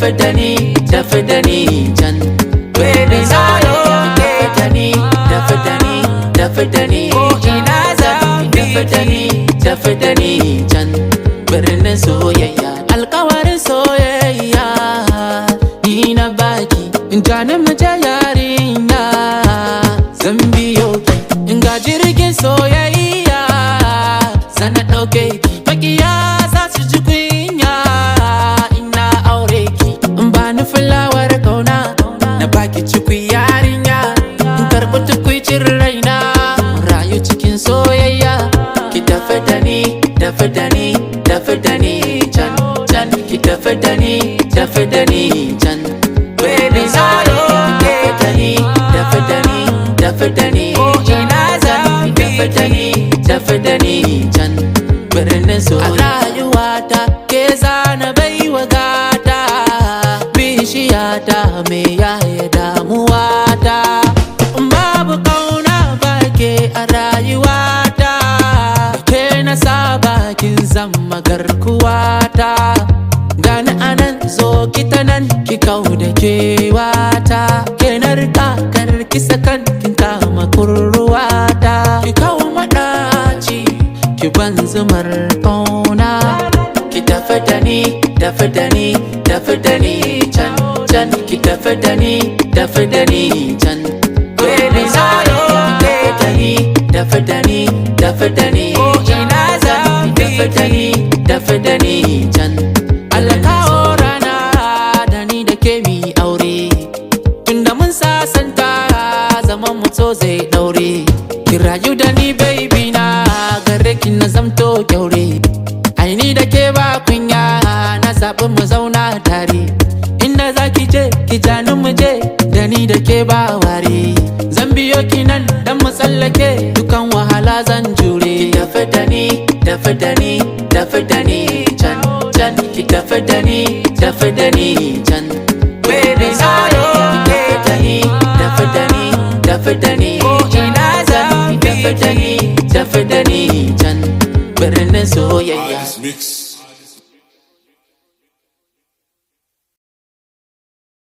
tafi da ni tafi da ni can baby zaro tafi da ni tafi da ni tafi da ni ina zan tafi da ni tafi da ni can birnin soyayya alkawarin soyayya ni na baki in jani mu je yarinya zan biyo ki in ga jirgin soyayya sana ɗauke ki makiya za su ji kunya ina aure ki in ba ni fulawar kauna na baki cikwi yarinya in karɓi tukwicin raina mu rayu cikin soyayya ki tafi da ni tafi da ni tafi da ni can can ki tafi da ni tafi da ni can baby zaro tafi da ni tafi da ni tafi da ni ina zan tafi da ni tafi da ni can birnin soyayya a rayuwata ke zana baiwa gata bishiyata me yaya damuwata babu kauna bake a rayuwata ke na saba kin zama garkuwata gani anan zo ki ta nan ki kau da kewata ke na rika karki sakan kin kama kurruwata ki kau maɗaci ki ban zumar kauna ki tafi da ni tafi da ni tafi da ni can can ki tafi da ni tafi da ni can baby zaro tafi da ni tafi da ni tafi da ni ina zan tafi da ni tafi da ni can Allah kawo rana da ni da ke mi aure tunda mun sasanta zaman mu so zai daure ki rayu da ni baby na gare ki na zamto kyaure ai ni da ke ba kunya na zaɓi mu zauna tare inda za ki je ki jani mu je da ni da ke ba ware zan biyo ki nan dan mu tsallake dukan wahala zan jure ki tafi da ni tafi da ni tafi da ni can can ki tafi da ni tafi da ni can baby zaro ki tafi da ni tafi da ni tafi da ni ina zan tafi da ni tafi da ni can birnin soyayya Mix.